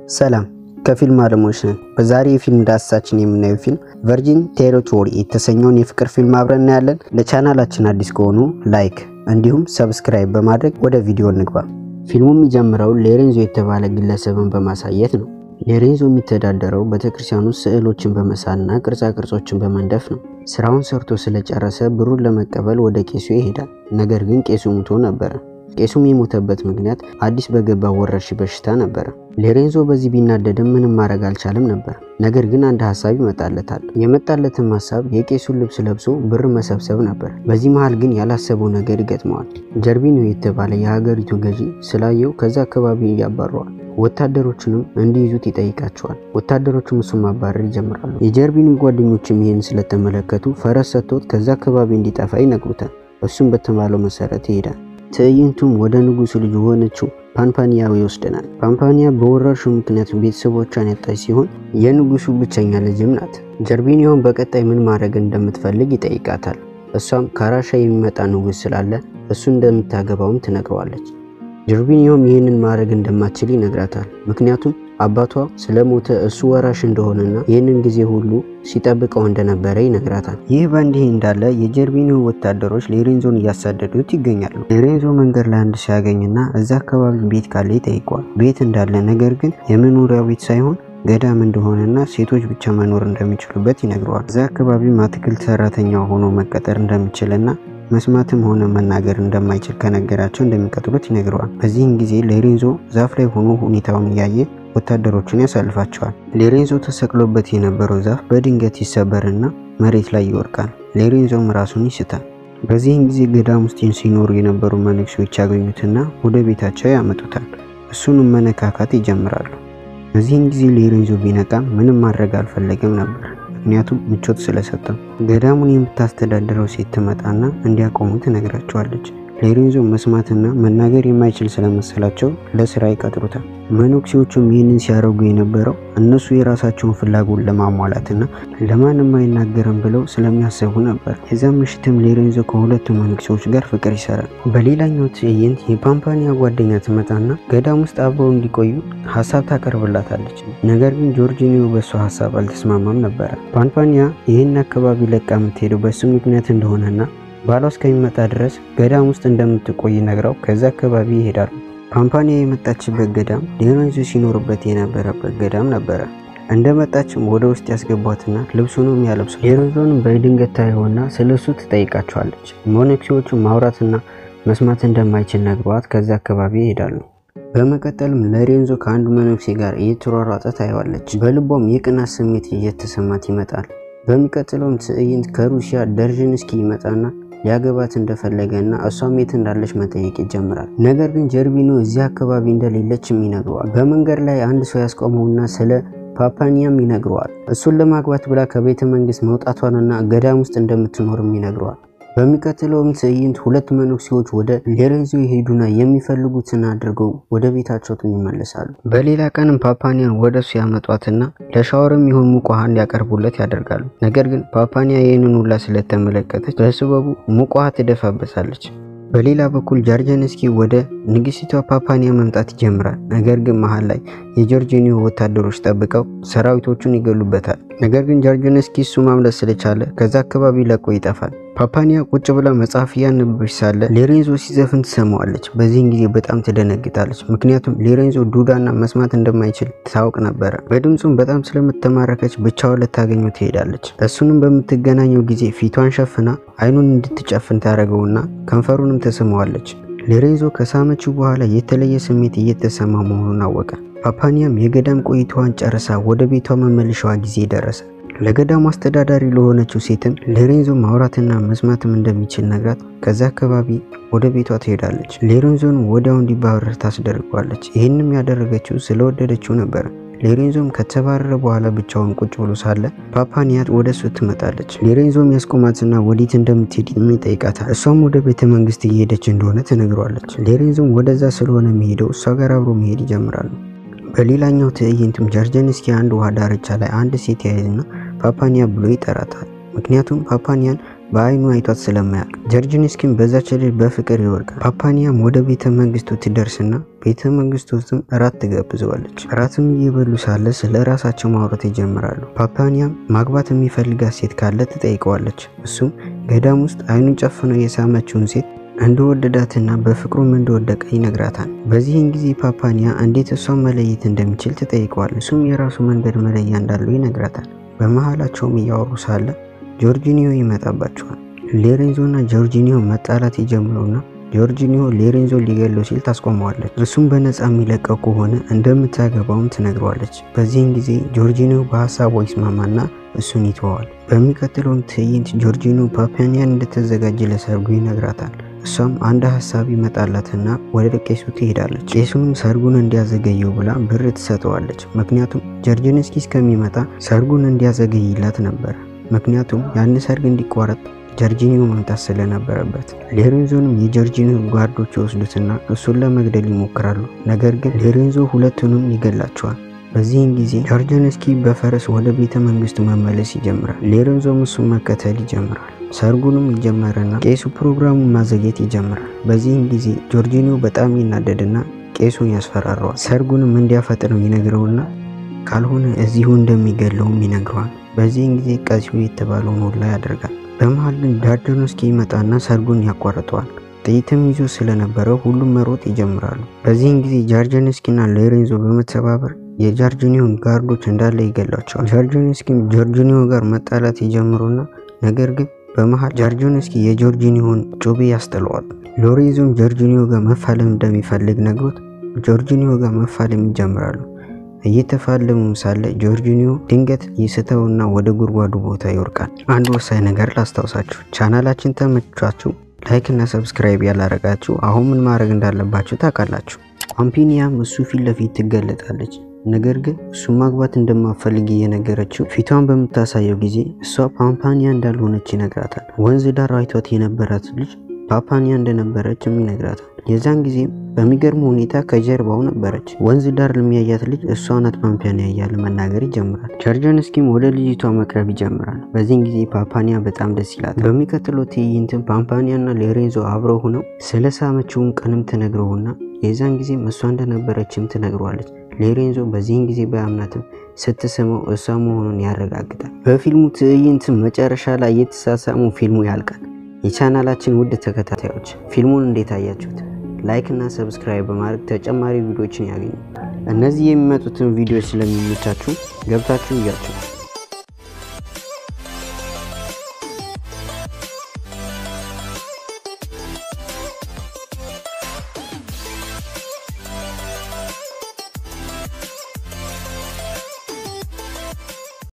ሰላም ከፊልም አለሞች ነን። በዛሬ የፊልም ዳሰሳችን የምናየው ፊልም ቨርጂን ቴሪቶሪ የተሰኘውን የፍቅር ፊልም አብረን እናያለን። ለቻናላችን አዲስ ከሆኑ ላይክ እንዲሁም ሰብስክራይብ በማድረግ ወደ ቪዲዮ እንግባ። ፊልሙ የሚጀምረው ሎሬንዞ የተባለ ግለሰብን በማሳየት ነው። ሎሬንዞ የሚተዳደረው ቤተክርስቲያን ውስጥ ስዕሎችን በመሳልና ቅርጻ ቅርጾችን በመንደፍ ነው። ስራውን ሰርቶ ስለጨረሰ ብሩን ለመቀበል ወደ ቄሱ ይሄዳል። ነገር ግን ቄሱ ሙቶ ነበረ። ቄሱም የሞተበት ምክንያት አዲስ በገባ ወረርሽኝ በሽታ ነበረ። ሎሬንዞ በዚህ ቢናደድም ምንም ማድረግ አልቻለም ነበር። ነገር ግን አንድ ሀሳብ ይመጣለታል። የመጣለትም ሀሳብ የቄሱን ልብስ ለብሶ ብር መሰብሰብ ነበር። በዚህ መሃል ግን ያላሰበው ነገር ይገጥመዋል። ጀርቢኖ የተባለ የሀገሪቱ ገዢ ስላየው ከዛ አካባቢ ያባረዋል። ወታደሮቹንም እንዲይዙት ይጠይቃቸዋል። ወታደሮቹም እሱን ማባረር ይጀምራሉ። የጀርቢኖ ጓደኞችም ይህን ስለተመለከቱ ፈረስ ሰጥቶት ከዛ አካባቢ እንዲጠፋ ይነግሩታል። እሱም በተባለው መሰረት ይሄዳል። ትዕይንቱም ወደ ንጉሱ ልጅ የሆነችው ፓምፓኒያ ይወስደናል። ፓምፓኒያ በወረርሽኙ ምክንያት ቤተሰቦቿን ያጣች ሲሆን የንጉሱ ብቸኛ ልጅም ናት። ጀርቢኒዮን በቀጣይ ምን ማድረግ እንደምትፈልግ ይጠይቃታል። እሷም ከራሻ የሚመጣ ንጉስ ስላለ እሱ እንደምታገባውም ትነግረዋለች። ጀርቢኒዮም ይህንን ማድረግ እንደማትችል ይነግራታል። ምክንያቱም አባቷ ስለሞተ እሱ ወራሽ እንደሆነና ይህንን ጊዜ ሁሉ ሲጠብቀው እንደነበረ ይነግራታል። ይህ በእንዲህ እንዳለ የጀርቢኒዮ ወታደሮች ሎሬንዞን እያሳደዱት ይገኛሉ። ሎሬንዞ መንገድ ላይ አንድ ሲያገኝና እዛ አካባቢ ቤት ካለ ይጠይቀዋል። ቤት እንዳለ ነገር ግን የመኖሪያ ቤት ሳይሆን ገዳም እንደሆነና ሴቶች ብቻ መኖር እንደሚችሉበት ይነግረዋል። እዛ አካባቢም አትክልት ሰራተኛ ሆኖ መቀጠር እንደሚችልና መስማትም ሆነ መናገር እንደማይችል ከነገራቸው እንደሚቀጥሉት ይነግረዋል። በዚህን ጊዜ ሎሬንዞ ዛፍ ላይ ሆኖ ሁኔታውን እያየ ወታደሮቹን ያሳልፋቸዋል። ሎሬንዞ ተሰቅሎበት የነበረው ዛፍ በድንገት ይሰበርና መሬት ላይ ይወድቃል። ሎሬንዞም ራሱን ይስታል። በዚህን ጊዜ ገዳም ውስጥ ሲኖሩ የነበሩ መነኩሴዎች ያገኙትና ወደ ቤታቸው ያመጡታል። እሱንም መነካካት ይጀምራሉ። በዚህን ጊዜ ሎሬንዞ ቢነቃም ምንም ማድረግ አልፈለገም ነበር ምክንያቱም ምቾት ስለሰጠው። ገዳሙን የምታስተዳድረው ሴት ትመጣና እንዲያቆሙ ትነግራቸዋለች። ሎሬንዞ መስማትና መናገር የማይችል ስለመሰላቸው ለስራ ይቀጥሩታል። መነኩሴዎቹም ይህንን ሲያደርጉ የነበረው እነሱ የራሳቸውን ፍላጎት ለማሟላትና ለማንም አይናገርም ብለው ስለሚያስቡ ነበር። የዛም ምሽትም ሎሬንዞ ከሁለቱ መነኩሴዎች ጋር ፍቅር ይሰራል። በሌላኛው ትዕይንት የፓምፓኒያ ጓደኛ ትመጣና ገዳም ውስጥ አብረው እንዲቆዩ ሀሳብ ታቀርብላታለች። ነገር ግን ጆርጂኒዮ በእሷ ሀሳብ አልተስማማም ነበረ። ፓምፓኒያ ይህን አካባቢ ለቃ የምትሄደው በሱ ምክንያት እንደሆነና ባሏ እስከሚመጣ ድረስ ገዳም ውስጥ እንደምትቆይ ነግራው ከዛ አካባቢ ይሄዳሉ። ፓምፓኒያ የመጣችበት ገዳም ሎሬንዞ ሲኖርበት የነበረበት ገዳም ነበረ። እንደመጣችም ወደ ውስጥ ያስገቧትና ልብሱንም ያለብሱ ሎሬንዞንም በድንገት ታየውና ስለ እሱ ትጠይቃቸዋለች። መነኩሴዎቹ ማውራትና መስማት እንደማይችል ነግሯት ከዛ አካባቢ ይሄዳሉ። በመቀጠልም ሎሬንዞ ከአንዱ መነኩሴ ጋር እየተሯሯጠ ታየዋለች። በልቧም የቅናት ስሜት እየተሰማት ይመጣል። በሚቀጥለውም ትዕይንት ከሩሲያ ደርዥንስኪ ይመጣና ሊያገባት እንደፈለገ እና እሷም የት እንዳለች መጠየቅ ይጀምራል። ነገር ግን ጀርቢኖ እዚህ አካባቢ እንደሌለችም ይነግረዋል። በመንገድ ላይ አንድ ሰው ያስቆመውና ስለ ፓፓኒያም ይነግረዋል። እሱን ለማግባት ብላ ከቤተ መንግስት መውጣቷንና ገዳም ውስጥ እንደምትኖርም ይነግረዋል። በሚቀጥለውም ትዕይንት ሁለት መነኩሴዎች ወደ ሎሬንዞ የሄዱና የሚፈልጉትን አድርገው ወደ ቤታቸው ይመለሳሉ። በሌላ ቀንም ፓፓኒያን ወደ እሱ ያመጧትና ለሻወርም ይሆን ሙቅ ውሃ እንዲያቀርቡለት ያደርጋሉ። ነገር ግን ፓፓኒያ ይህንን ሁላ ስለተመለከተች በስበቡ ሙቅ ውሃ ትደፋበታለች። በሌላ በኩል ጃርጀንስኪ ወደ ንግስቲቷ ፓፓኒያ መምጣት ይጀምራል። ነገር ግን መሀል ላይ የጆርጂኒዮ ወታደሮች ጠብቀው ሰራዊቶቹን ይገሉበታል። ነገር ግን ጃርጀንስኪ እሱ ማምለጥ ስለቻለ ከዛ አካባቢ ለቆ ይጠፋል። ፓፓኒያ ቁጭ ብላ መጽሐፍ እያነበበች ሳለ ሎሬንዞ ሲዘፍን ትሰማዋለች። በዚህን ጊዜ በጣም ትደነግጣለች። ምክንያቱም ሎሬንዞ ዱዳና መስማት እንደማይችል ታውቅ ነበረ። በድምፁም በጣም ስለምትማረከች ብቻውን ልታገኘው ትሄዳለች። እሱንም በምትገናኘው ጊዜ ፊቷን ሸፍና አይኑን እንድትጨፍን ታደርገውና ከንፈሩንም ትስመዋለች። ሎሬንዞ ከሳመችው በኋላ የተለየ ስሜት እየተሰማ መሆኑን አወቀ። ፓፓኒያም የገዳም ቆይታዋን ጨርሳ ወደ ቤቷ መመለሻዋ ጊዜ ደረሰ። ለገዳሙ አስተዳዳሪ ለሆነችው ሴትም ሎሬንዞ ማውራትና መስማትም እንደሚችል ነግራት ከዛ አካባቢ ወደ ቤቷ ትሄዳለች። ሎሬንዞን ወዲያው እንዲባረር ታስደርገዋለች። ይህንም ያደረገችው ስለወደደችው ነበር። ሎሬንዞም ከተባረረ በኋላ ብቻውን ቁጭ ብሎ ሳለ ፓፓኒያ ወደ እሱ ትመጣለች። ሎሬንዞም ያስቆማትና ወዴት እንደምትሄድ ይጠይቃታል። እሷም ወደ ቤተ መንግስት እየሄደች እንደሆነ ትነግሯለች። ሎሬንዞም ወደዛ ስለሆነ የሚሄደው እሷ ጋር አብሮ መሄድ ይጀምራሉ። በሌላኛው ትዕይንትም ጃርጀንስኪ አንድ ውሃ ዳርቻ ላይ አንድ ሴት ያይዝና ፓፓኒያ ብሎ ይጠራታል። ምክንያቱም ፓፓኒያን በአይኑ አይቷት ስለማያውቅ ጀርጂንስኪም በዛች ልጅ በፍቅር ይወርቃል። ፓፓኒያም ወደ ቤተ መንግስቱ ትደርስና ቤተ መንግስቱ ውስጥም እራት ትጋብዘዋለች። እራትም እየበሉ ሳለ ስለ ራሳቸው ማውራት ይጀምራሉ። ፓፓኒያም ማግባት የሚፈልጋት ሴት ካለ ትጠይቀዋለች። እሱም ገዳም ውስጥ አይኑን ጨፍነው የሳመችውን ሴት እንደወደዳትና በፍቅሩም እንደወደቀ ይነግራታል። በዚህን ጊዜ ፓፓኒያ እንዴት እሷን መለየት እንደሚችል ትጠይቀዋል። እሱም የራሱ መንገድ መለያ እንዳለው ይነግራታል። በመሀላቸውም እያወሩ ሳለ ጆርጂኒዮ ይመጣባቸዋል። ሌሬንዞና ጆርጂኒዮ መጣላት ይጀምሩና ጆርጂኒዮ ሌሬንዞ ሊገለው ሲል ታስቆመዋለች። እርሱም በነፃ የሚለቀው ከሆነ እንደምታገባውም ትነግረዋለች። በዚህን ጊዜ ጆርጂኒዮ በሀሳቧ ይስማማና እሱን ይተዋል። በሚቀጥለውም ትዕይንት ጆርጂኒዮ ፓፓኒያን እንድትዘጋጅ ለሰርጉ ይነግራታል። እሷም አንድ ሀሳብ ይመጣላትና ወደ ቄሱ ትሄዳለች። ቄሱንም ሰርጉን እንዲያዘገየው ብላ ብር ትሰጠዋለች። ምክንያቱም ጀርጂንስኪ እስከሚመጣ ሰርጉን እንዲያዘገይላት ነበር። ምክንያቱም ያን ሰርግ እንዲቋረጥ ጀርጂኒዮ መምጣት ስለነበረበት። ሌሬንዞንም የጀርጂኒዮ ጓርዶች ይወስዱትና እሱን ለመግደል ይሞክራሉ። ነገር ግን ሌሬንዞ ሁለቱንም ይገላቸዋል። በዚህን ጊዜ ጀርጂንስኪ በፈረስ ወደ ቤተ መንግስቱ መመለስ ይጀምራል። ሌሬንዞም እሱን መከተል ይጀምራል። ሰርጉንም ይጀመርና ቄሱ ፕሮግራሙን ማዘግየት ይጀምራል። በዚህን ጊዜ ጆርጂኒዮ በጣም ይናደድና ቄሱን ያስፈራረዋል። ሰርጉንም እንዲያፈጥነው ይነግረውና ካልሆነ እዚሁ እንደሚገለውም ይነግረዋል። በዚህን ጊዜ ቀሲው የተባለውን ሁላ ያደርጋል። በመሃል ግን ጃርጂንስኪ ይመጣና ሰርጉን ያቋርጠዋል። ጥይትም ይዞ ስለነበረው ሁሉም መሮጥ ይጀምራሉ። በዚህን ጊዜ ጃርጂንስኪና ሌሬንዞ በመተባበር የጃርጂኒዮን ጋርዶች እንዳለ ይገሏቸዋል። ጃርጂንስኪም ጆርጂኒዮ ጋር መጣላት ይጀምሩና ነገር ግን በመሃል ጃርጂንስኪ የጆርጂኒዮን ጩቤ ያስጥለዋል። ሎሬንዞም ጆርጂኒዮ ጋር መፋለም እንደሚፈልግ ነግሮት ጆርጂኒዮ ጋር መፋለም ይጀምራሉ። እየተፋለሙም ሳለ ጆርጂኒዮ ድንገት ይስተውና ወደ ጉድጓዱ ቦታ ይወርቃል። አንድ ወሳኝ ነገር ላስታውሳችሁ፣ ቻናላችን ተመቻችሁ ላይክ እና ሰብስክራይብ ያላረጋችሁ አሁን ምን ማድረግ እንዳለባችሁ ታውቃላችሁ። ፓምፒኒያም እሱ ፊት ለፊት ትገለጣለች። ነገር ግን እሱ ማግባት እንደማፈልግ እየነገረችው ፊቷን በምታሳየው ጊዜ እሷ ፓምፓኒያ እንዳልሆነች ይነግራታል። ወንዝ ዳር አይቷት የነበራት ልጅ ፓፓኒያ እንደነበረችም ይነግራታል። የዛን ጊዜም በሚገርም ሁኔታ ከጀርባው ነበረች። ወንዝ ዳር ለሚያያት ልጅ እሷ ናት ፓምፓኒያ እያለ መናገር ይጀምራል። ጃርጂንስኪም ወደ ልጅቷ መቅረብ ይጀምራል። በዚህን ጊዜ ፓፓኒያ በጣም ደስ ይላል። በሚቀጥለው ትዕይንትም ፓምፓኒያና ሌሬንዞ አብረው ሆነው ስለ ሳመችውን ቀንም ትነግረውና የዛን ጊዜም እሷ እንደነበረችም ትነግረዋለች። ሌሬንዞ በዚህን ጊዜ በአምናትም ስትስመው እሷ መሆኑን ያረጋግጣል። በፊልሙ ትዕይንት መጨረሻ ላይ የተሳሳሙ ፊልሙ ያልቃል። የቻናላችን ውድ ተከታታዮች ፊልሙን እንዴት አያችሁት? ላይክ እና ሰብስክራይብ በማድረግ ተጨማሪ ቪዲዮዎችን ያገኙ። እነዚህ የሚመጡትን ቪዲዮዎች ስለሚመቻችሁ ገብታችሁ እያችሁ